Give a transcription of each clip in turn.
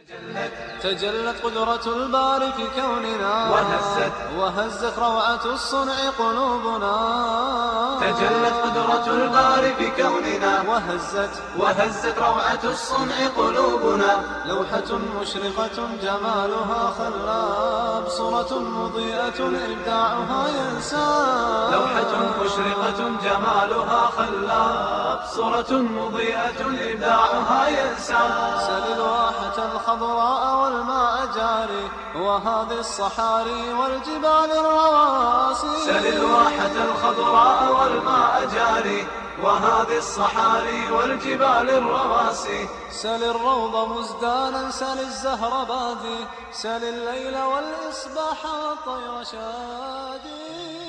تجلت قدرة الباري في كوننا وهزت وهزت روعة الصنع قلوبنا تجلت قدرة الباري في كوننا وهزت وهزت روعة الصنع قلوبنا لوحة مشرقة جمالها خلاب صورة مضيئة إبداعها ينساب لوحة مشرقة جمالها خلاب صورة مضيئة إبداعها ينسى سل الواحة الخضراء والماء جاري وهذه الصحاري والجبال الرواسي سل الواحة الخضراء والماء جاري وهذه الصحاري والجبال الرواسي سل الروض مزدانا سل الزهر بادي سل الليل والإصباح والطير شادي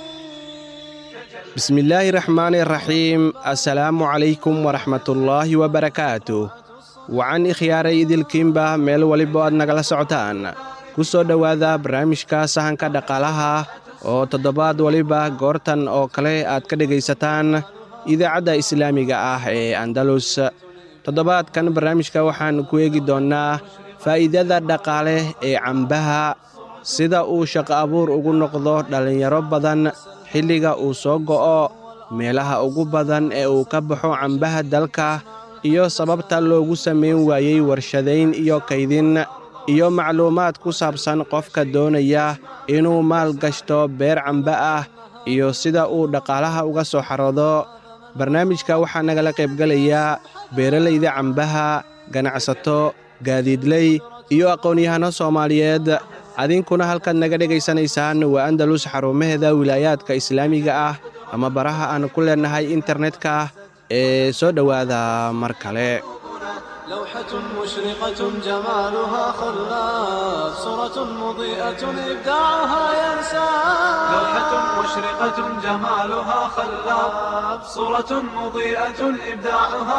بسم الله الرحمن الرحيم السلام عليكم ورحمة الله وبركاته wacan ikhyaaray idilkiinba meel waliba aad nagala socotaan ku soo dhowaada barnaamijka sahanka dhaqaalaha oo toddobaad waliba goortan oo kale aad ka dhegaysataan idaacadda islaamiga ah ee andalus toddobaadkan barnaamijka waxaan ku eegi doonnaa faa'iidada dhaqaale ee cambaha sida uu shaqo abuur ugu noqdo dhallinyaro badan xilliga uu soo go'o meelaha ugu badan ee uu ka baxo cambaha dalka iyo sababta loogu samayn waayey warshadayn iyo kaydin iyo macluumaad ku saabsan qofka doonaya inuu maal gashto beer camba ah iyo sida uu dhaqaalaha uga soo xaroodo barnaamijka waxaa nagala qaybgelayaa beeralayda cambaha ganacsato gaadiidley iyo aqoon-yahano soomaaliyeed adinkuna halkaad naga dhegaysanaysaan waa andalus xarumaheeda wilaayaadka islaamiga ah ama baraha aan ku leennahay internetka ee soo dhowaada mar kale لوحة مشرقة جمالها خلاب صورة مضيئة إبداعها ينساب لوحة مشرقة جمالها خلاب صورة مضيئة إبداعها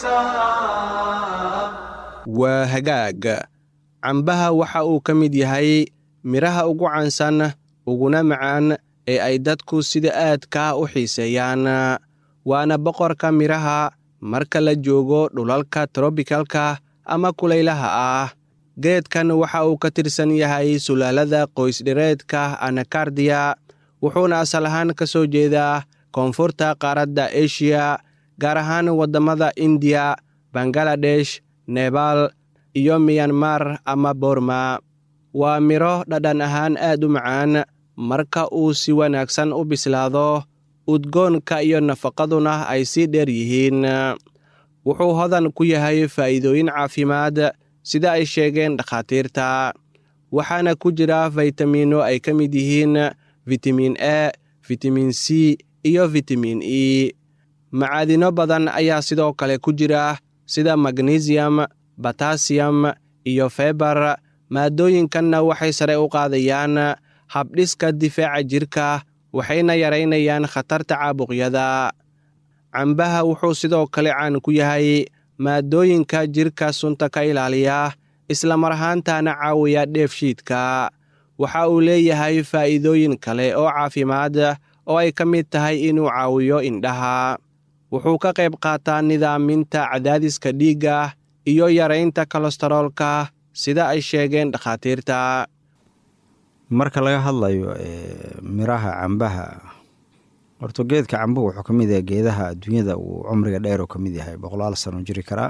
ينساب waa hagaag cambaha waxa uu ka mid yahay midhaha ugu caansan uguna macaan ee ay dadku sida aadka u xiiseeyaan waana boqorka midhaha marka la joogo dhulalka trobikalka ama kulaylaha ah geedkan waxa uu ka tirsan yahay sulaalada qoysdhireedka anakardiya wuxuuna asal ahaan ka soo jeedaa koonfurta qaaradda eshiya gaar ahaan waddamada indiya bangaladesh nebaal iyo miyanmar ama borma waa midho dhadhan ahaan aad u macaan marka uu si wanaagsan u bislaado udgoonka iyo nafaqaduna ay sii dheer yihiin wuxuu hodan ku yahay faa'iidooyin caafimaad sida ay sheegeen dhakhaatiirta waxaana ku jira faytamiinno ay ka mid yihiin fitamiin e fitamiin c iyo fitamiin e macaadino badan ayaa sidoo kale ku jira sida magnesium batasiyam iyo febar maadooyinkanna waxay sare u qaadayaan habdhiska difaaca jirka waxayna yaraynayaan khatarta caabuqyada cambaha wuxuu sidoo kale caan ku yahay maadooyinka jirka sunta ka ilaaliya isla mar ahaantana caawiya dheefshiidka waxa uu leeyahay faa'iidooyin kale oo caafimaad oo ay ka mid tahay inuu caawiyo indhaha wuxuu ka qayb qaataa nidaaminta cadaadiska dhiigga iyo yaraynta kolestaroolka sida ay sheegeen dhakhaatiirta marka laga hadlayo miraha cambaha horto geedka cambuhu wuxuu ka mid yahay geedaha adduunyada uu cumriga dheer oo ka mid yahay boqolaal sano jiri karaa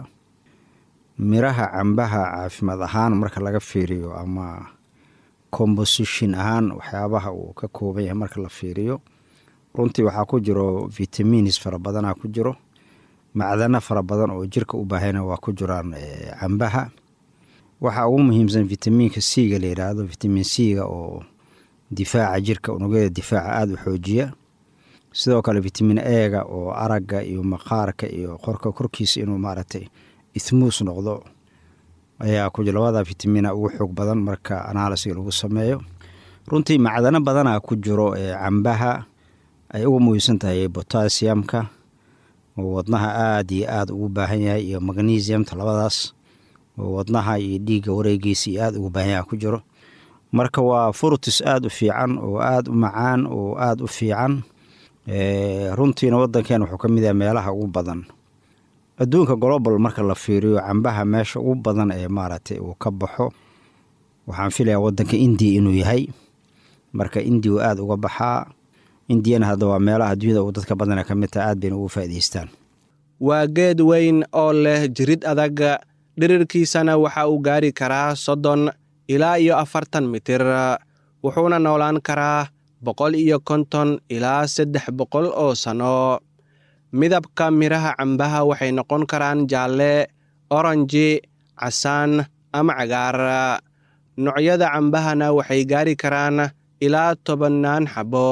miraha cambaha caafimaad ahaan marka laga fiiriyo ama composition ahaan waxyaabaha uu ka kooban yahay marka la fiiriyo runtii waxaa ku jiro vitamiins fara badanaa ku jiro macdano fara badan oo jirka u baahayna waa ku jiraan cambaha waxaa ugu muhiimsan vitamiinka c-ga la yidhaahdo vitamin c-ga oo difaaca jirka unugyada difaaca aada u xoojiya sidoo kale vitamin e-ga oo aragga iyo maqaarka iyo qorka korkiisa inuu maaragtay ithmuus noqdo ayaa ku jira labada vitamina ugu xoog badan marka analisiga lagu sameeyo runtii macdano badanaa ku jiro cambaha ay ugu muhiimsan tahay botasiyamka oo wadnaha aada iyo aada ugu baahan yahay iyo magnesiumta labadaas oo wadnaha iyo dhiigga wareegiisa iyo aada ugu baahan yahay ku jiro marka waa furtis aada u fiican oo aada u macaan oo aada u fiican runtiina wadankeena wuxuu ka mid yahay meelaha ugu badan adduunka global marka la fiiriyo cambaha meesha ugu badan ee maaragtay uu ka baxo waxaan filayaa waddanka indiya inuu yahay marka indiya uu aada uga baxaa indiyana hadda waa meelaha adduunyada uu dadka badana ka mid taha aad bayna ugu faa'idaystaan waa geed weyn oo leh jirid adag dhirirkiisana waxa uu gaari karaa soddon ilaa iyo afartan mitir wuxuuna noolaan karaa boqol iyo konton ilaa saddex boqol oo sanno midabka midhaha cambaha waxay noqon karaan jaalle oranji casaan ama cagaar noocyada cambahana waxay gaari karaan ilaa tobannaan xabo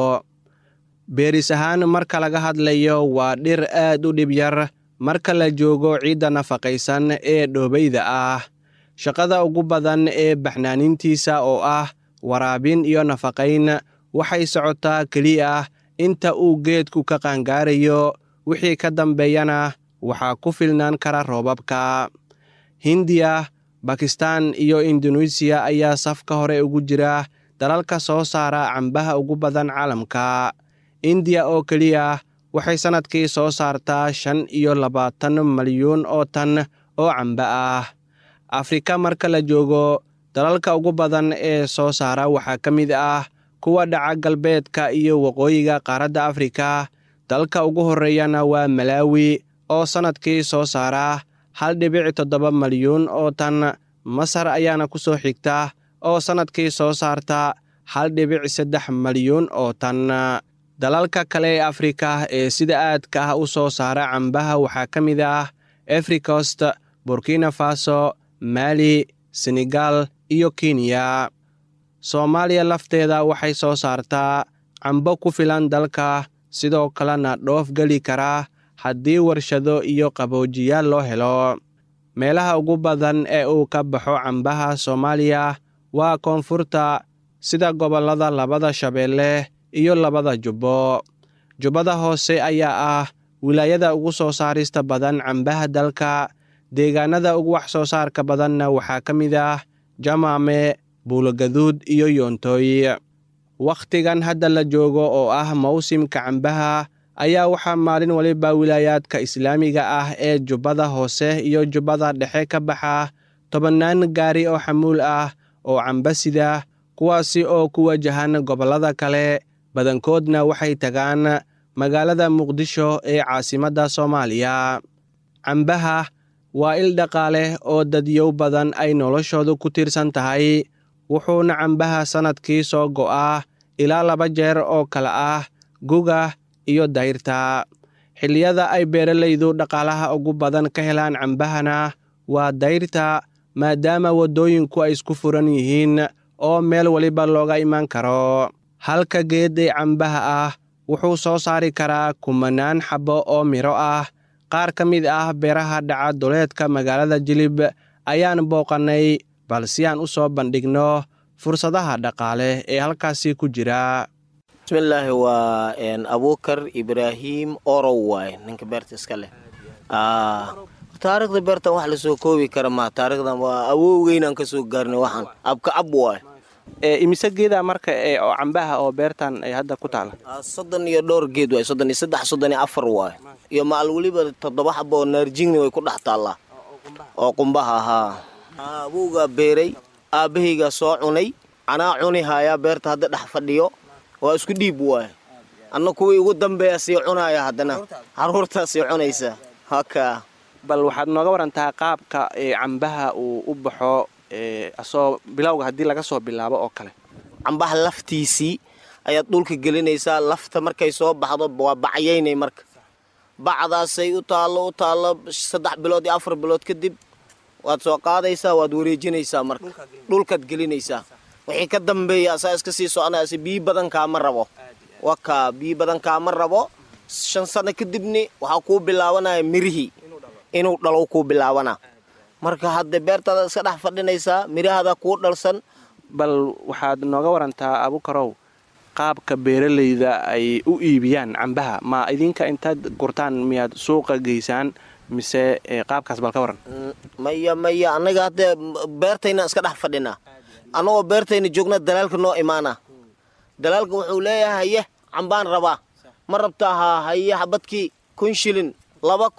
beeris ahaan marka laga hadlayo waa dhir aad u dhib yar marka la joogo ciidda nafaqaysan ee dhoobayda ah shaqada ugu badan ee baxnaanintiisa oo ah waraabin iyo nafaqayn waxay socotaa keliya inta uu geedku ka qaangaarayo wixii ka dambeeyana waxaa ku filnaan kara roobabka hindiya bakistan iyo induneisiya ayaa safka hore ugu jira dalalka soo saara cambaha ugu badan caalamka indiya oo keliya waxay sannadkii soo saartaa shan iyo labaatan malyuun oo tan oo camba ah afrika marka la joogo dalalka ugu badan ee soo saara waxaa ka mid ah kuwa dhaca galbeedka iyo waqooyiga qaaradda afrika dalka ugu horreeyana waa malaawi oo sannadkii soo saara hal dhibic toddoba malyuun oo tan masar ayaana ku soo xigta oo sannadkii soo saarta hal dhibic saddex malyuun oo tan dalalka kale ee afrika ee sida aadka ah u soo saara cambaha waxaa ka mid ah efricost burkina faso mali senegal iyo kenya soomaaliya lafteeda waxay soo saartaa cambo ku filan dalka sidoo kalena dhoof geli kara haddii warshado iyo qaboojiyaal loo helo meelaha ugu badan ee uu ka baxo cambaha soomaaliya waa koonfurta sida gobollada labada shabeelle iyo labada jubbo jubbada hoose ayaa ah wilaayada ugu soo saarista badan cambaha dalka deegaanada ugu wax soo saarka badanna waxaa ka mid ah jamaame buulogaduud iyo yoontooy wakhtigan hadda la joogo oo ah mawsimka cambaha ayaa waxaa maalin waliba wilaayaadka islaamiga ah ee jubbada hoose iyo jubbada dhexe ka baxa tobannaan gaari oo xamuul ah oo camba sida kuwaasi oo ku wajahan gobollada kale badankoodna waxay tagaan magaalada muqdisho ee caasimadda soomaaliya cambaha waa il dhaqaale oo dadyow badan ay noloshoodu ku tiirsan tahay wuxuuna cambaha sannadkii soo go'aa ilaa laba jeer oo kale ah guga iyo dayrta xilliyada ay beeralaydu dhaqaalaha ugu badan ka helaan cambahana waa dayrta maadaama waddooyinku ay isku furan yihiin oo meel waliba looga imaan karo halka geed ee cambaha ah wuxuu soo saari karaa kumanaan xabbo oo midho ah qaar ka mid ah beeraha dhaca duleedka magaalada jilib ayaan booqannay bal si aan u soo bandhigno fursadaha dhaqaale ee halkaasi ku jira bismillaahi waa abuukar ibraahim orow waay ninka beerta iska leh taarikhda beertan wax lasoo koobi kara ma taarikhdan waa awowgeynaan kasoo gaarnay waxaan abkacab waay imise geeda marka oo cambaha oo beertan ay hadda ku taala soddon iyo dhowr geed waay soddon iyo saddex soddon iyo afar waay iyo macal weliba toddoba xaba oo naarjingni way ku dhex taallaa oo qumbaha ahaa awowgaa beeray aabbahaygaa soo cunay anaa cuni haayaa beerta hadda dhex fadhiyo waa isku dhiib waay anna kuwii ugu dambeeya sii cunaaya haddana caruurtaa sii cunaysa haka bal waxaad nooga warantaa qaabka cambaha uu u baxo asoo bilowga haddii laga soo bilaabo oo kale cambaha laftiisii ayaad dhulka gelinaysaa lafta markay soo baxdo waa bacyaynay marka bacdaasay u taallo u taallo saddex bilood iyo afar bilood kadib waad soo qaadaysaa waad wareejinaysaa marka dhulkaad gelinaysaa wixii ka dambeeya asaa iska sii soconaysa biyi badan kaama rabo wakaa biyi badan kaama rabo shan sano kadibni waxaa kuu bilaabanaya mirihii inuu dhalow kuu bilaabana marka hadda beertaada iska dhex fadhinaysaa mirahaada kuu dhalsan bal waxaad nooga warantaa abukarow qaabka beeralayda ay u iibiyaan cambaha ma idinka intaad gurtaan miyaad suuqa geysaan mise qaabkaas bal ka waran maya maya annaga hadda beertayna iska dhex fadhinaa annagoo beertayna joogna dalaalka noo imaana dalaalka wuxuu leeyahay haye cambaan rabaa ma rabtaa haa haye xabadkii kun shilin laba kun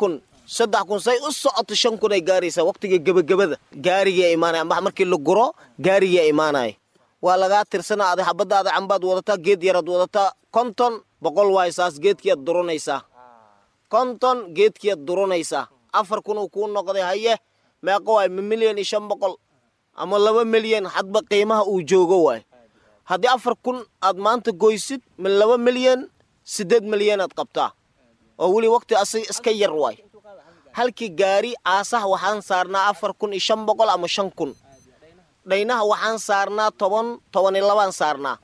saddex kun say u socoto shan kun ay gaaraysaa waqtiga gebagabada gaarigaa imaanaya ambaha markii la guro gaarigaa imaanaya waa lagaa tirsanaa adi xabadaada cambaad wadataa geed yaraad wadataa konton boqol waay saas geedkiiad duranaysaa konton geedkiiad duranaysaa afar kun uu kuu noqday haye meeqo waay ma milyan iyo shan boqol ama laba milyan hadba qiimaha uu joogo waay haddii afar kun aad maanta goysid ma laba milyan siddeed milyanaad qabtaa oo weli waqti asiga iska yar waay halkii gaari aasaha waxaan saarnaa afar kun iyo shan boqol ama shan kun dhaynaha waxaan saarnaa toban toban iyo labaan saarnaa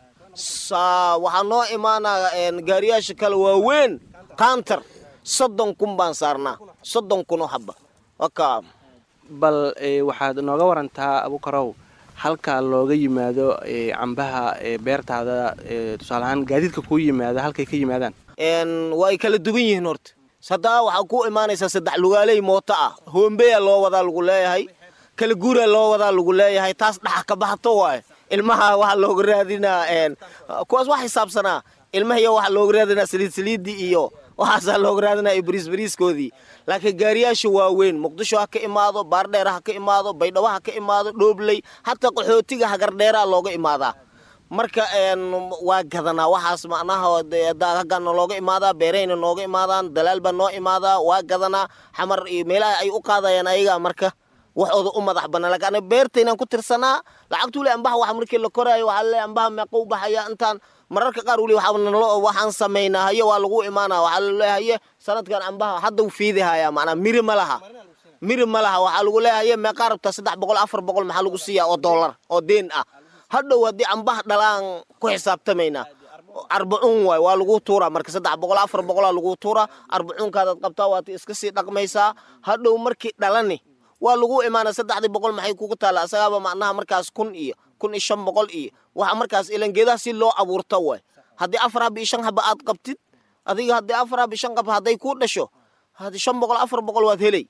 waxaa noo imaanaa gaariyaasha kale waaweyn kaantar soddon kun baan saarnaa soddon kun oo haba waka bal waxaad nooga warantaa abukarow halka looga yimaado cambaha beertaada tusaaleahaan gaadiidka kuu yimaada halkay ka yimaadaan waa ay kala duwan yihiin horta haddaa waxaa ku imaanaysaa saddex lugaaley mooto ah hoombeya loo wadaa lagu leeyahay kala guuraa loo wadaa lagu leeyahay taas dhaxa ka baxto waay ilmaha waxaa looga raadinaa kuwaas wax xisaabsanaa ilmahiyo waxaa looga raadinaa saliid saliidii iyo waxaasaa looga raadinaa iyo bariis bariiskoodii laakiin gaariyaasha waaweyn muqdisho ha ka imaado baardheer ha ka imaado baydhabo ha ka imaado dhoobley hataa qaxootiga hagardheeraa looga imaadaa marka waa gadanaa waxaas macnaha haggaa nalooga imaadaa beerahayna nooga imaadaan dalaal baa noo imaadaa waa gadanaa xamar iyo meelaha ay u qaadayaan ayagaa marka waxooda u madax banaa lakin ana beertaynaan ku tirsanaa lacagtuu le ambaha wax markii la koraayo waxaa le ambaha meeqa u baxaya intaan mararka qaar weli waxaan samaynaa haye waa lagu imaanaa waxaa laleeyahaye sanadkan ambaha hadda u fiidihayaa macnaa miri ma laha miri ma laha waxaa lagu leeyahaye meeqaa rabtaa saddex boqol afar boqol maxaa lagu siiyaa oo dollar oo deen ah hadhow haddii ambaha dhalaan ku xisaabtamaynaa arbacuun waay waa lagu tuuraa marka saddex boqol afar boqolaa lagu tuuraa arbacuunkaadaad qabtaa waad iska sii dhaqmaysaa hadhow markii dhalani waa lagu imaana saddexdii boqol maxay kugu taalla asagaaba macnaha markaas kun iyo kun iyo shan boqol iyo waxa markaas ilan geedaha si loo abuurta waay haddii afar haba iyo shan haba aad qabtid adiga haddii afar haba iyo shan qab hadday kuu dhasho haddii shan boqol afar boqol waad helay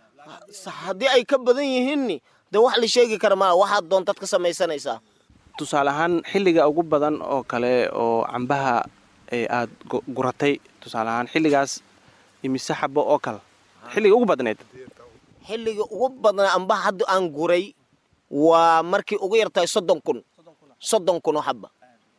haddii ay ka badan yihiinni dee wax la sheegi kara maa waxaad doontaad ka samaysanaysaa tusaale ahaan xilliga ugu badan oo kale oo cambaha aad guratay tusaale ahaan xilligaas imise xabo oo kale xilliga ugu badneed xilliga ugu badnaa ambaha hadda aan guray waa markii ugu yartahay soddon kun soddon kun oo xaba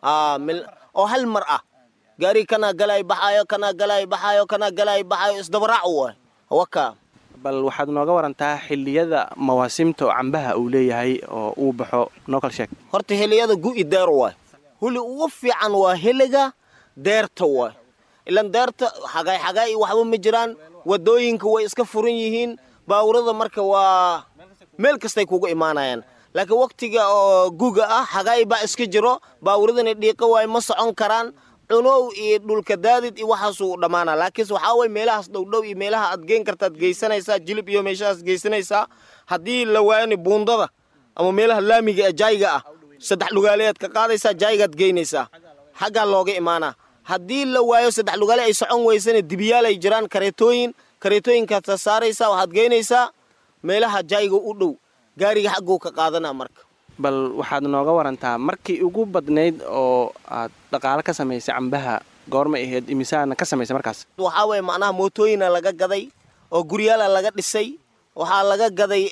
oo hal mar ah gaari kanaa galay baxaayo kanaa galay baxaayo kanaa galay baxaayo isdabaraac waay waka bal waxaad nooga warantaa xilliyada mawaasimta oo cambaha uu leeyahay oo uu baxo noo kal sheeg horta xilliyada gu'i deer waay huli ugu fiican waa xilliga deerta waay ilan deerta xagaay xagaay waxba ma jiraan wadooyinka way iska furan yihiin baawurada marka waa meel kastay kugu imaanayaan laakiin waktiga oo guga ah xagaay baa iska jiro baawuradana dhiiqa waay ma socon karaan cunow iyo dhulka daadid iyo waxaasuu dhammaana laakiinse waxaa way meelahaas dhowdhow iyo meelaha aad geen kartaad geysanaysaa jilib iyo meeshahaas geysanaysaa haddii la waayani buundada ama meelaha laamiga ee jayga ah saddex lugaaleyaad ka qaadaysaa jaygaad geynaysaa xaggaa looga imaanaa haddii la waayo saddex lugaale ay socon weysana dibiyaal ay jiraan kareetooyin kareetooyinkaad saaraysaa waxaad geynaysaa meelaha jayga u dhow gaariga xagguu ka qaadanaa marka bal waxaad nooga warantaa markii ugu badnayd oo aad dhaqaalo ka samaysay cambaha goormay ahayd imisaana ka samaysay markaas waxaa weeye macnaha mootooyina laga gaday oo guryaala laga dhisay waxaa laga gaday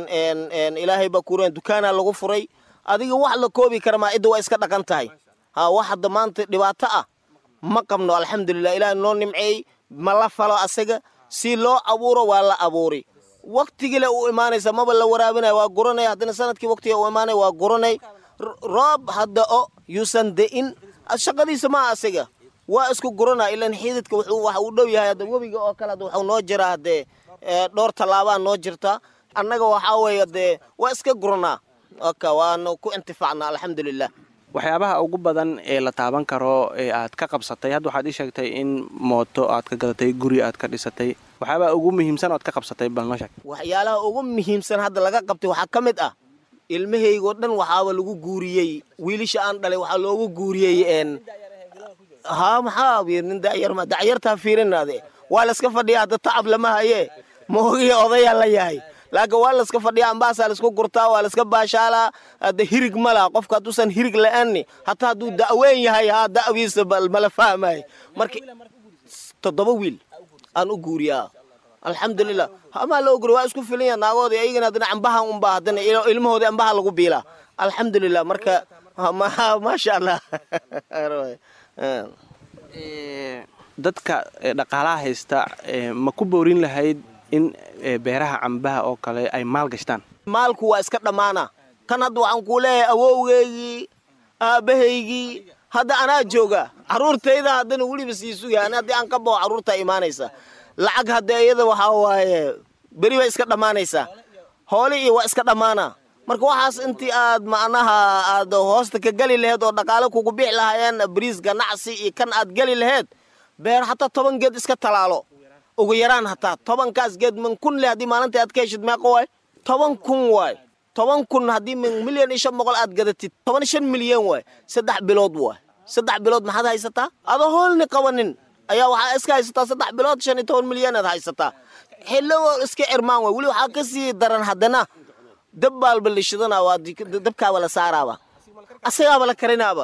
ilaahay baa kuuraan dukaana lagu furay adiga wax la koobi kara maa cidda waa iska dhaqan tahay ha wax hadda maanta dhibaato ah ma qabno alxamdulilah ilaah noo nimceeyey ma la falo asaga si loo abuuro waa la abuuri waktigile u imaanaysa maba la waraabinaya waa guranay haddana sanadkii waktiga u imaanay waa guranay roob hadda o yuusan de'in shaqadiisa maa asaga waa isku guranaa ilan xididka wuxuu waxa uu dhow yahay hadda webiga oo kale hadda waxuu noo jiraa haddee dhowr tallaabaa noo jirta annaga waxaa weeye dee waa iska guranaa oka waanu ku intifaacnaa alxamdulilah waxyaabaha ugu badan ee la taaban karo ee aad ka qabsatay hadda waxaad ii sheegtay in mooto aad ka gadatay guri aad ka dhisatay waxyaabaha ugu muhiimsan oad ka qabsatay bal noo sheeg waxyaalaha ugu muhiimsan hadda laga qabtay waxaa ka mid ah ilmahaygoo dhan waxaaba lagu guuriyey wiilisha aan dhalay waxaa loogu guuriyey ha maxaa nin dacyarma dacyartaa fiirinaade waa layska fadhiya hadda tacab lama haye moogiya odayaa la yahay laakiin waa layska fadhiya ambaasaa laysku gurtaa waa layska baashaalaa hadda hirig ma laha qofka hadduusan hirig la-aanni hataa hadduu da'weyn yahay haa da'wiisa mala fahmay marka toddoba wiil aan u guuriyaa alxamdulilah hamaa la ogri waa isku filanya naagoodi ayagana haddana cambaha unbaa haddana ilmahoodi ambaha lagu biilaa alxamdulilah marka maasha allah dadka dhaqaalaha haysta ma ku boorin lahayd in beeraha cambaha oo kale ay maal gashtaan maalku waa iska dhammaana kan hadda waxaan kuu leeyahay awowgeygii aabbahaygii hadda anaa jooga carruurtayda haddana weliba sii sugaya ani haddii aan ka bao carruurtaa imaanaysa lacag hadda iyada waxaa waaye beri bay iska dhammaanaysaa hooli iyo waa iska dhammaana marka waxaas intii aad macnaha aad hoosta ka geli laheyd oo dhaqaale kugu bixi lahaayeen bariis ganacsi iyo kan aad geli laheyd beer hataa toban geed iska talaalo ugu yaraan hataa tobankaas geed min kun le haddii maalinta aad ka heshid meeqa waay toban kun waay toban kun haddii min milyan iyo shan boqol aad gadatid toban shan milyan waay saddex bilood waay saddex bilood maxaad haysataa adoo hoolni qabanin ayaa waxaa iska haysataa saddex bilood shan iyo toban milyan aad haysataa xillo iska cirmaan waay weli waxaa ka sii daran haddana dab baalba la shidanaa waa dabkaaba la saaraaba asagaaba la karinaaba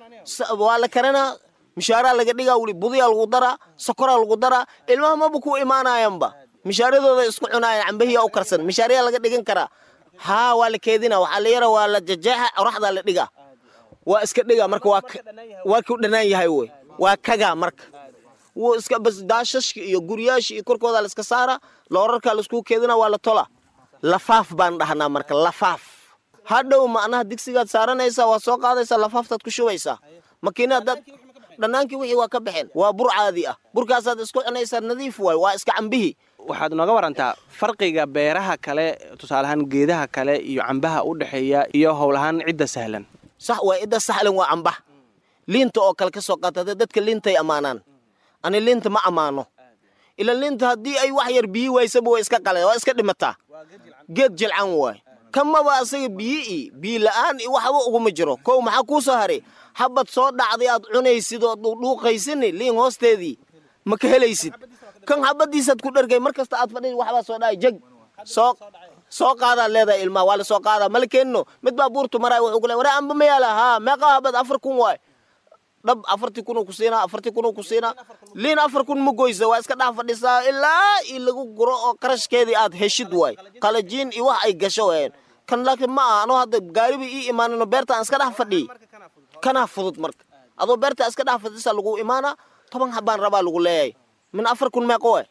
waa la karinaa mishaaraa laga dhigaa weli budiyaa lagu daraa sokoraa lagu daraa ilmaha maba ku imaanayanba mishaaradooda isku cunaayaan cambahiya u karsan mishaariyaa laga dhigan karaa haa waa la keedina waxaa la yara waa la jajeexa qoraxdaa la dhigaa waa iska dhigaa marka waa ku dhanaan yahay wey waa kagaa marka wuu iska bas daashashka iyo guryaasha iyo korkooda la iska saara loorarkaa la isku keedina waa la tola lafaaf baan dhahnaa marka lafaaf hadhow macnaha digsigaad saaranaysaa waa soo qaadaysaa lafaaftaad ku shubaysaa makiinadaad dhannaankii wixii waa ka baxeen waa bur caadi ah burkaasaad isku cunaysaa nadiif waay waa iska cambihii waxaad nooga warantaa farqiga beeraha kale tusaaleahaan geedaha kale iyo cambaha u dhexeeya iyo howlahaan cidda sahlan sax waa cidda sahlan waa cambah liinta oo kale ka soo qaata dadka liintay ammaanaan ani liinta ma ammaano ila liinta haddii ay wax yar biyi waysaba way iska qaleen waa iska dhimataa geed jilcan waay kamaba asaga biyi-i biyi la'aan i waxba uguma jiro kow maxaa kuu soo haray habad soo dhacday aad cunaysid oo dhuuqaysini liin hoosteedii ma ka helaysid kan habadiisaad ku dhargay mar kasta aad fadhi waxbaa soo dhacay jeg soo soo qaadaad leedahay ilmaha waa la soo qaadaa mala keenino mid baa buurtu maraay wuxuu ku le waree amba ma yaala haa meeqa habad afar kun waay dhab afartii kunuu ku siinaa afartii kunuu ku siinaa liin afar kun ma goysa waa iska dhex fadhisaa ilaa i lagu guro oo qarashkeedii aad heshid waay qalajiin iyo wax ay gasho waayeen kan laakiin ma aha anoo hadda gaariba ii imaanino beerta aan iska dhex fadhiyey kanaa fudud marka adoo beerta iska dhex fadhisaa lagu imaanaa toban habaan rabaa lagu leeyahay min afar kun meeqa waay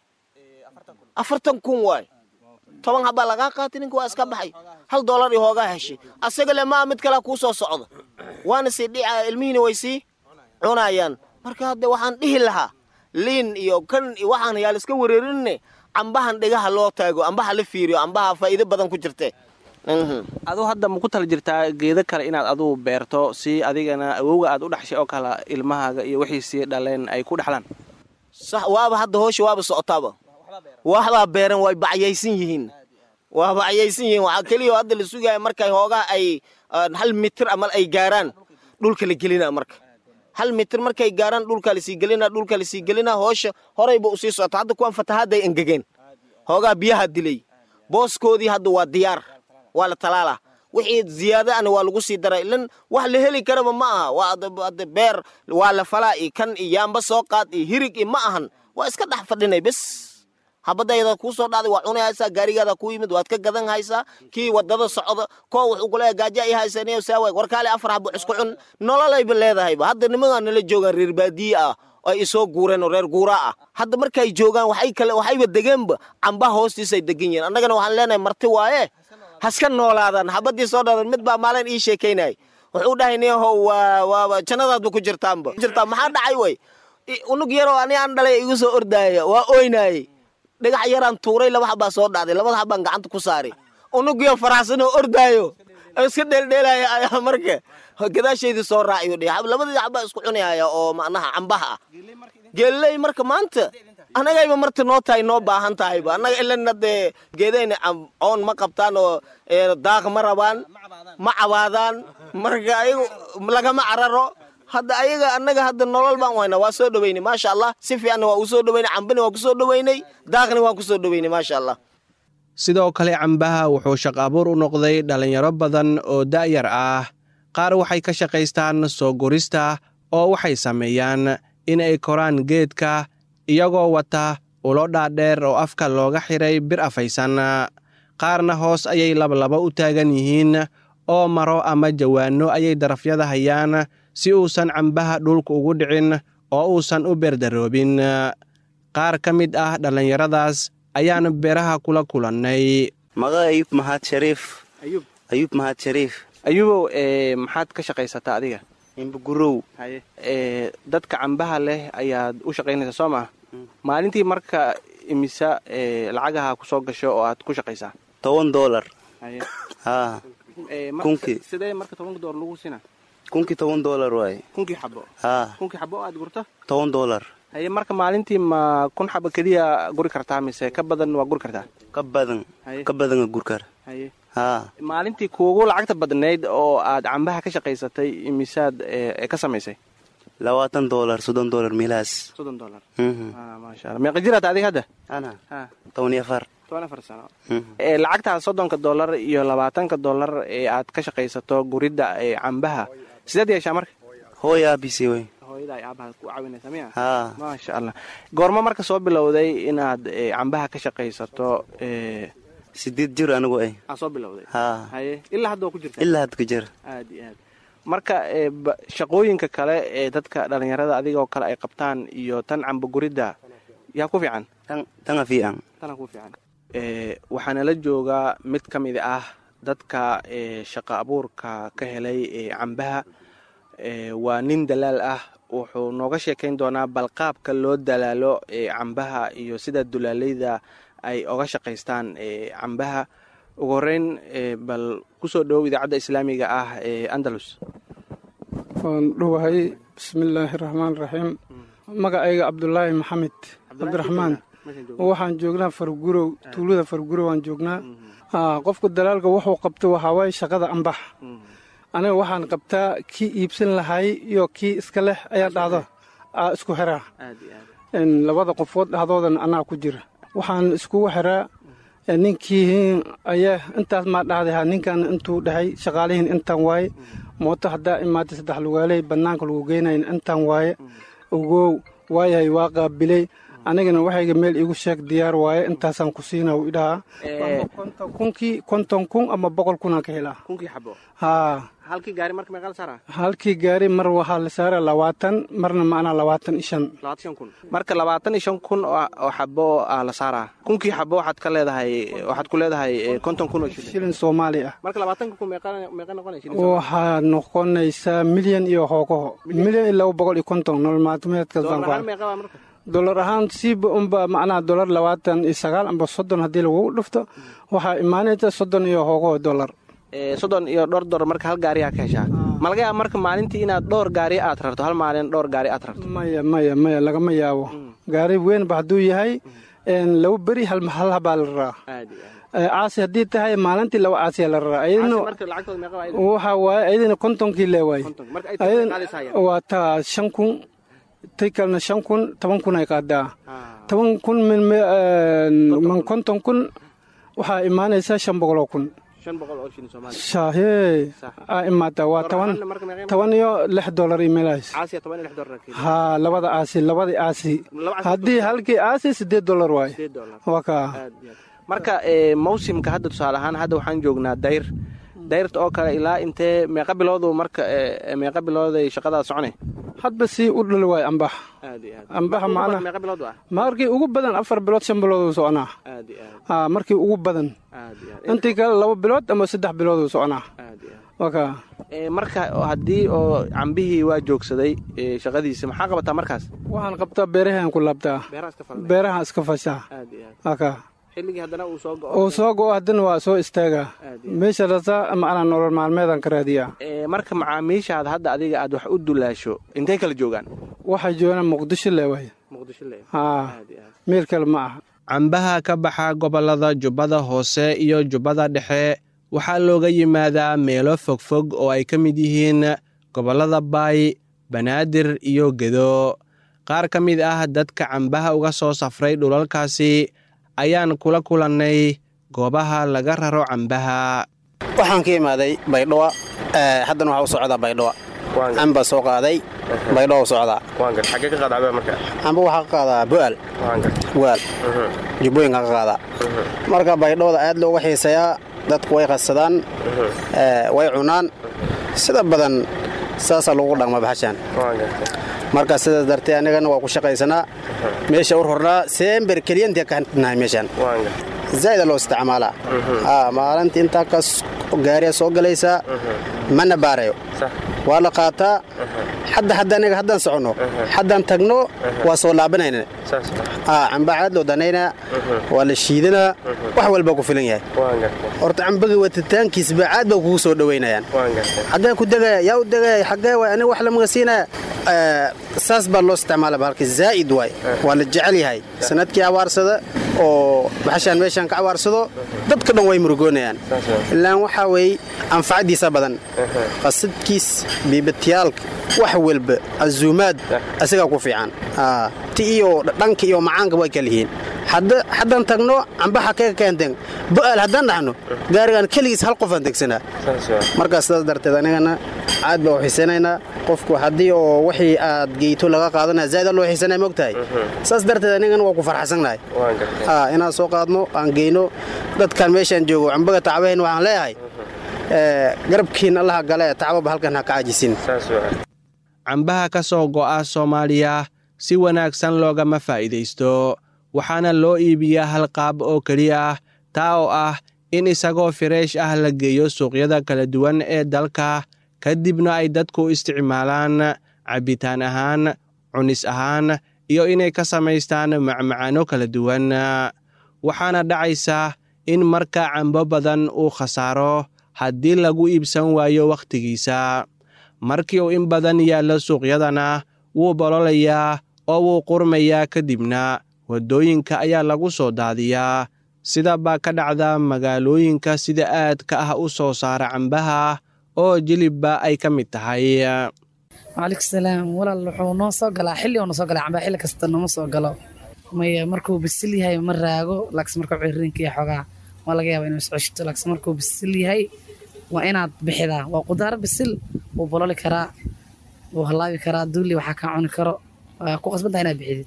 afartan kun waay toban habaa lagaa qaatay ninka waa iska baxay hal doolar iyo hoogaa heshay asaga le maa mid kalea kuu soo socda waana sii dhica ilmihiina way sii cunayaan marka hadda waxaan dhihi lahaa liin iyo kan iyo waxaan yaa laiska wareerinne cambahan dhigaha loo taago ambaha la fiiriyo ambaha faa'iido badan ku jirte aduu hadda ma ku tala jirtaa geedo kale inaad aduu beerto si adigana awowga aad u dhexshay oo kale ilmahaaga iyo wixii sii dhaleen ay ku dhexlaan sax waaba hadda hoosha waaba socotaaba waxbaa beeran way bacyaysan yihiin waa bacyaysan yihiin waxaa keliya hadda la sugaya markay hoogaa ay hal mitir amal ay gaaraan dhulka la gelina marka hal mitir markay gaaraan dhulka lasii gelina dhulka lasii gelina hoosha horayba usii socota hadda kuwan fatahaadday engegeen hoogaa biyaha dilay booskoodii hadda waa diyaar waa la talaalaa wixii ziyaada ana waa lagu sii daray ilan wax la heli karaba ma aha waa hadda beer waa la falaa iyo kan iyo yaamba soo qaad iyo hirig iyo ma ahan waa iska dhex fadhinay bes habadayda kuu soo dhacday waa cunaysaa gaarigaada ku yimid waad ka gadan haysaa kii wadada socda koo wuxuu kuleeya gaaja i haysaniyo saawa warkaale afar habo isku cun nololayba leedahayba hadda nimankaa nala joogaan reer baadiye ah ay isoo guureen oo reer guuraa ah hadda markay joogaan waxay kale waxayba degeenba cambaha hoostiisay degan yihiin annagana waxaan leenahay marti waaye haska noolaadaan habadii soo dhadan mid baa maalin ii sheekaynay wuxuu dhahay niyahow waa waa jannadaadba ku jirtaanba jirtaa maxaa dhacay way unug yaroo ani aan dhalay igu soo ordaaya waa oynaayey dhagax yaraan tuuray laba xabaa soo dhacday labada xabaan gacanta ku saari unugiyo faraxsan oo ordaayo iska dheeldheelaya ayaa marka gadaasheydii soo raaciyo dhe labadii xabaa isku cunayaya oo macnaha cambaha ah geelley marka maanta annagayba marta noo tahay noo baahan tahayba annaga ilana dee geedayna oon ma qabtaan oo daaq ma rabaan ma cabaadaan marka ayagu lagama cararo hadda ayaga annaga hadda nolol baan wayna waa soo dhoweynay maasha allah si fiicanna waa usoo dhoweynay cambina waa kusoo dhoweynay daaqna waan kusoo dhoweynay maasha allah sidoo kale cambaha wuxuu shaq abuur u noqday dhallinyaro badan oo da'yar ah qaar waxay ka shaqaystaan soo gurista oo waxay sameeyaan in ay koraan geedka iyagoo wata ulo dhaadheer oo afka looga xiray bir afaysan qaarna hoos ayay labalaba u taagan yihiin oo maro ama jawaanno ayay darafyada hayaan si uusan cambaha dhulka ugu dhicin oo uusan u beerdaroobin qaar ka mid ah dhallinyaradaas ayaan beeraha kula kulannay maga ayub mahad shariif ayub mahad shariif ayubow maxaad ka shaqaysataa adiga imbugurow dadka cambaha leh ayaad u shaqaynaysaa soo maa maalintii marka imisa lacagaha ku soo gasho oo aad ku shaqaysaa toban dolar haa kunkii sidee marka tobanka doolar lagu sina kunkii toban dolar waaye kunkii xabo haa kunkii xabo oo aad gurto toban dolar haye marka maalintii ma kun xabo keliya guri kartaa mise ka badan waa guri kartaa ka badan ka badana gurkar haye haa maalintii kuugu lacagta badnayd oo aad cambaha ka shaqaysatay imisaad ka samaysay labaatan dolar soddon dolar meelahaas soddon dolar maasha alla meeqa jiraata adiga hadda ana toban iyo afar toban afar sano lacagtaas soddonka dollar iyo labaatanka dollar ee aad ka shaqaysato guridda cambaha sideed yeeshaa marka hooy aabisi wey hooyada ay aabaha ku caawinaysa miya haa maasha allah goormo marka soo bilowday inaad cambaha ka shaqaysato sideed jir anigu ay aa soo bilowday haa haye ilaa hadda waa ku jirta ilaa had ka jir aad iyo aad marka shaqooyinka kale ee dadka dhallinyarada adigoo kale ay qabtaan iyo tan camba guridda yaa ku fiican tan tanga fiican tana ku fiican waxaana la joogaa mid ka mid ah dadka shaqa abuurka ka helay cambaha waa nin dalaal ah wuxuu nooga sheekayn doonaa balqaabka loo dalaalo cambaha iyo sida dulaaleyda ay oga shaqaystaan cambaha ugu horeyn bal kusoo dhowow idaacadda islaamiga ah ee andalus waan dhowahay bismillaahi raxmaan raxiim magacayga cabdulaahi maxamed cabdiraxmaan waxaan joognaa fargurow tuulada fargurow aan joognaa qofka dalaalka wuxuu qabta waxaawaay shaqada ambax aniga waxaan qabtaa kii iibsan lahay iyo kii iska leh ayaa dhacdo isku xiraa labada qofood dhaxdoodan anaa ku jira waxaan iskugu xiraa ninkii ayaa intaas maa dhacday ninkan intuu dhahay shaqaalihiin intaan waaye mooto haddaa imaatay saddex lugaaley bannaanka lagu geynayn intaan waaye ogow waayahay waa qaabilay anigana waxayga meel iigu sheeg diyaar waaye intaasaan ku siina u idhahaa kunkii konton kun ama boqol kunaan ka helaa kunkii xabo haa halkii gaari marka meeqa la saaraa halkii gaari mar waxaa la saara labaatan marna macnaa labaatan iyo shan labaatan shan kun marka labaatan iyo shan kun oo xabo aa la saaraa kunkii xabo waxaad ka leedahay waxaad ku leedahay konton kun oo shilin shilin soomaali ah marka labaatanka kun meeqa meeqa noqonaya shilin waxaa noqonaysaa milyan iyo hoogaho milyan iyo laba boqol iyo konton nolol maalmeedkaas baan ku meeqa baa marka dolar ahaan siiba unba macnaha dolar labaatan iyo sagaal amba soddon haddii lagugu dhufto waxaa imaanaysa soddon iyo hoogaho dolar soddon iyo dhowr dolar marka hal gaariyaa ka heshaa ma laga yaaba marka maalintii inaad dhowr gaari aad rarto hal maalin dhowr gaari aad rarto maya maya maya lagama yaabo gaari weynba hadduu yahay laba beri hal habaa la raraa caasi haddii tahay maalintii laba caasiyaa la raraa waxa waaye ayadana kontonkii lee waaye waa taa shan kun tay kalena shan kun toban kun ay qaadaa toban kun min konton kun waxaa imaanaysaa shan boqoloo kun shahee aa imaataa waa toban toban iyo lix dolar iyo meelahaas haa labada aasi labadii aasi haddii halkii aasi siddeed dolar waaye waa kaa marka mawsimka hadda tusaale ahaan hadda waxaan joognaa dayr dayrta oo kale ilaa intee meeqa biloodu marka meeqa bilooday shaqadaa socone hadba sii u dhali waayo ambax ambaxa macnaa markii ugu badan afar bilood shan bilooduu soconaa haa markii ugu badan intii kale laba bilood ama saddex bilooduu soconaa waka marka haddii oo cambihii waa joogsaday shaqadiisa maxaa qabataa markaas waxaan qabtaa beerahaan ku laabtaa beerahaan iska fashaa waka uu soo go-o haddana waa soo istaagaa meesha rasaa macnaa nolol maalmeedaan ka raadiyaa marka macaamiishaada hadda adiga aad wax u dulaasho intay kala joogaan waxay joogaan muqdisho le waay haa meel kale ma aha cambaha ka baxa gobollada jubbada hoose iyo jubbada dhexe waxaa looga yimaadaa meelo fogfog oo ay ka mid yihiin gobollada baay banaadir iyo gedo qaar ka mid ah dadka cambaha uga soo safray dhulalkaasi ayaan kula kulannay goobaha laga raro cambaha waxaan ka imaaday baydhowa haddana waxaa u socdaa baydhowa cambaa soo qaaday baydhoo socdaa waan gar xaggee ka qaada cambaha marka amba waxaa ka qaadaa bu'aal waan gar bu'aal jubbooyinka ka qaadaa marka baydhooda aad looga xiiseeyaa dadku way qadsadaan way cunaan sida badan saasaa lagu dhaqma baxashaan waan gartay marka sidaas dartee anigana waa ku shaqaysanaa meesha u rornaa seember keliyantii ka nahay meeshaan waan gartay zaa'ida loo isticmaalaa maalintii intaa kas gaariya soo galaysaa mana baarayo waa la qaataa hadda hadda aniga haddaan soconno haddaan tagno waa soo laabanayna camba caad loo danaynaa waa la shiidanaa wax walba ku filan yahay horta cambaga watitaankiisba caad ba kugu soo dhowaynayaan xaggee ku degaya yaa u degaya xaggee waay aniga wax lamaga siinaya saas baa loo isticmaala bahalka zaa'id waay waa la jecel yahay sanadkii abaarsada oo baxashaan meeshaan ka abaarsado dadka dhan way murugoonayaan ilaan waxaa weeye anfacaddiisa badan qasadkiis biibatiyaalka wax walba azuumaad asigaa ku fiican ti iyo dhanka iyo macaanka way kala yihiin haddaan tagno cambaha kee keenten bo'aal haddaan dhaxno gaarigaan keligiis hal qofaan tegsanaa markaas sidaas darteed anigana caad baa u xiisanaynaa qofku haddii oo wixii aad geyto laga qaadanaya zaa'ida loo xiisanaya mogtahay saas darteed anigana waa ku farxasannahay inaan soo qaadno aan geyno dadkan meeshaan joogo cambaga tacbahayn waxaan leeyahay garabkiin allaha gale tacbaba halkan ha ka cajisin cambaha ka soo go'a soomaaliya si wanaagsan loogama faa'iidaysto waxaana loo iibiyaa hal qaab oo keliya ah taa oo ah in isagoo fireesh ah la geeyo suuqyada kala duwan ee dalka kadibna ay dadku isticmaalaan cabbitaan ahaan cunis ahaan iyo inay ka samaystaan macmacaano kala duwan waxaana dhacaysa in marka cambo badan uu khasaaro haddii lagu iibsan waayo wakhtigiisa markii uu in badan yaallo suuqyadana wuu bololayaa oo wuu qurmayaa kadibna waddooyinka ayaa lagu soo daadiyaa sida baa ka dhacda magaalooyinka sida aadka ah u soo saara cambaha oo jilibba ay ka mid tahay waalaikum salaam walaal wuxuu noo soo galaa xilli oo noo soo galaa cambaa xilli kasta nooma soo galo maya markuu bisil yahay ma raago laakiin markuu ciririnka iyo xoogaa waa laga yaabaa inuu iscoshito laakiin markuu bisil yahay waa inaad bixidaa waa qudaar bisil wuu bololi karaa wuu halaabi karaa duuli waxaa kaa cuni karo waa ku qasbantaha inaad bixidid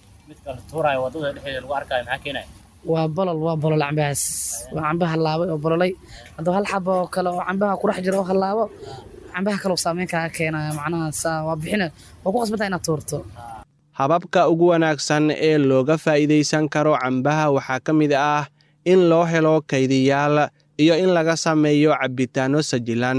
waa bolol waa bolol cambahaas waa camba halaabay oo bololay hadduu hal xabo oo kale oo cambaha kudhex jiro oo halaabo cambaha kale saameyn kaaga keenaya macnaha saa waa bixina waa ku qasbantaha inaad tuurto hababka ugu wanaagsan ee looga faa'iidaysan karo cambaha waxaa ka mid ah in loo helo kaydiyaal iyo in laga sameeyo cabbitaanno sajilan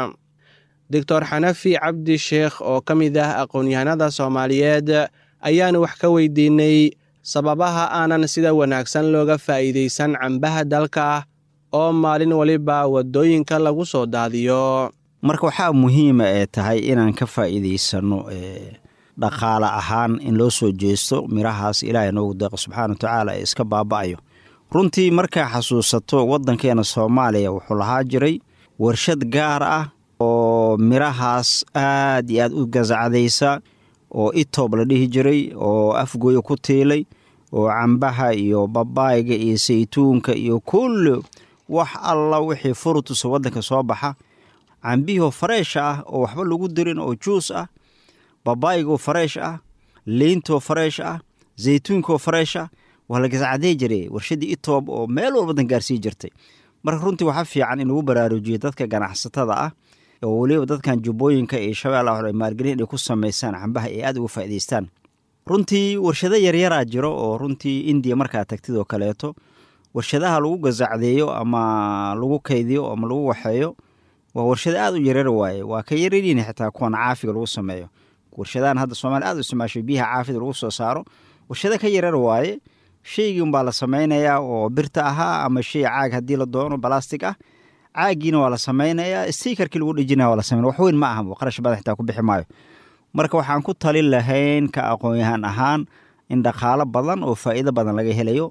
doctor xanafi cabdi sheekh oo ka mid ah aqoon-yahanada soomaaliyeed ayaan wax ka weydiinay sababaha aanan sida wanaagsan looga faa'iidaysan cambaha dalka oo maalin waliba waddooyinka lagu soo daadiyo marka waxaa muhiima ee tahay inaan ka faa'iidaysanno dhaqaale ahaan in loo soo jeesto mirahaas ilaahay noogu deeqo subxaana wa tacaala ee iska baaba'ayo runtii markaa xasuusato waddankeena soomaaliya wuxuu lahaa jiray warshad gaar ah oo mirahaas aad iyo aad u gasacdaysa oo itoob la dhihi jiray oo afgooya ku tiilay oo cambaha iyo babaayga iyo saytuunka iyo kulli wax alla wixii furutusa waddanka soo baxa cambihoo fareesh ah oo waxba lagu dirin oo juus ah babaaygaoo fareesh ah liintoo fareesh ah zaytuunkaoo fareesh ah waa la gasacday jiray warshaddii itoob oo meel walbadan gaarsii jirtay marka runtii waxaa fiican in lagu baraarujiyo dadka ganacsatada ah oo weliba dadkan jubbooyinka iyo shabeellaha maalgelin inay ku samaysaan cambaha ay aad uga faa'idaystaan runtii warshado yaryaraa jiro oo runtii indiya markaa tagtid oo kaleeto warshadaha lagu gasacdeeyo ama lagu kaydiyo ama lagu waxeeyo waa warshado aad u yaryar waaye waa ka yarariin xitaa kuwan caafiga lagu sameeyo warshadahan hadda soomaaliya aad u isticmaashay biyaha caafida lagu soo saaro warshado ka yaryar waaye shaygii unbaa la samaynayaa oo birta ahaa ama shay caag haddii la doono balastig ah caagiina waa la samaynayaa stiikarkii lagu dhejinaya waa la sameynaya wax weyn ma aha qarash badan xitaa ku bixi maayo marka waxaan ku talin lahayn ka aqoon-yahaan ahaan in dhaqaalo badan oo faa'iido badan laga helayo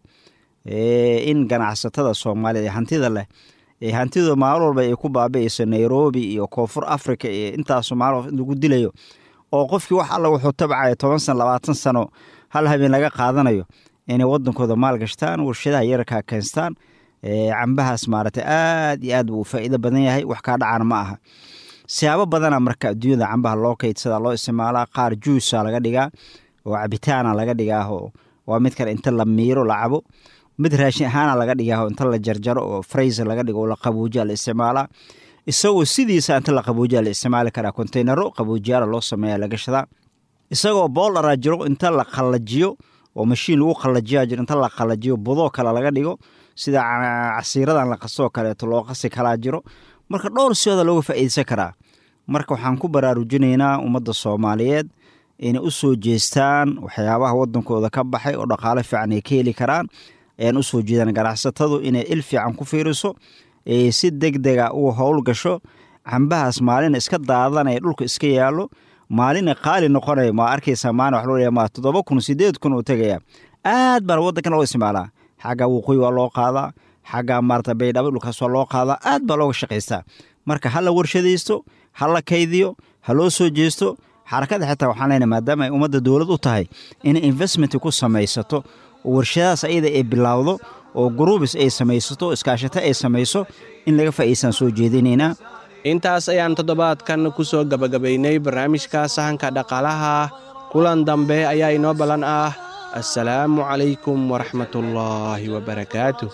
in ganacsatada soomaaliyad ee hantida leh ee hantida maalin walba ay ku baabi'ayso nairobi iyo koonfur africa iyo intaasu maalin lagu dilayo oo qofkii wax alla wuxuu tabcaya toban sano labaatan sano hal habeen laga qaadanayo inay wadankooda maal gashtaan warshadaha yararkaa keenstaan cambahaas maaragtay aad iyo aad buu faa'iido badan yahay wax kaa dhacana ma aha siyaabo badana marka adduunyada cambaha loo kaydsadaa loo isticmaalaa qaar juusa laga dhigaa oo cabitaana laga dhigaaho waa mid kale inta la miiro la cabo mid raashin ahaana laga dhigaaho inta la jarjaro oo frayser laga dhigo oo la qabuujiya la isticmaalaa isagoo sidiisa inta la qabuujiya la isticmaali karaa kontaynaro qabuujiyaala loo sameeya la gashadaa isagoo booldharaa jiro inta la qallajiyo oo mashiin lagu qallajiyaa jiro inta la qallajiyo budoo kale laga dhigo sida casiiradan la qasoo kaleeto loo qasi kalaa jiro marka dhowr siyooda looga faa'iideysan karaa marka waxaan ku baraarujinaynaa ummadda soomaaliyeed inay u soo jeestaan waxyaabaha wadankooda ka baxay oo dhaqaale fiican ay ka heli karaan ayaan u soo jeedaan ganacsatadu inay il fiican ku fiiriso ee si deg dega u howl gasho cambahaas maalina iska daadanaya dhulka iska yaallo maalina qaali noqonaya ma arkaysa maalin wax loo leeyahay ma toddoba kun sideed kun uu tegaya aad baan waddankan loo isticmaalaa xagga waqooyi waa loo qaadaa xagga maarata baydhabo dhulkaas waa loo qaadaa aad baa looga shaqaystaa marka ha la warshadaysto ha la kaydiyo ha loo soo jeesto xarakada xitaa waxaan leenahay maadaama ay ummadda dowlad u tahay inay investment ku samaysato oo warshadahaas ayada ay bilaawdo oo gruubis ay samaysato iskaashato ay samayso in laga faa'iidsaan soo jeedinaynaa intaas ayaan toddobaadkan ku soo gebagabaynay barnaamijka sahanka dhaqaalaha kulan dambe ayaa inoo ballan ah assalaamu calaykum waraxmatullaahi wabarakaatuh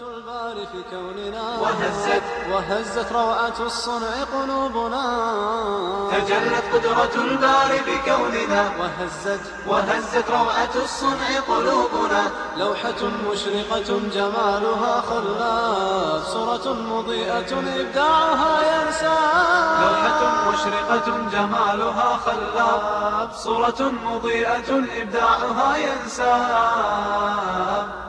وهزت وهزت روعة الصنع قلوبنا تجلت قدرة الباري بكوننا وهزت وهزت روعة الصنع قلوبنا لوحة مشرقة جمالها خلاف صورة مضيئة إبداعها ينسى لوحة مشرقة جمالها خلاب صورة مضيئة إبداعها ينساب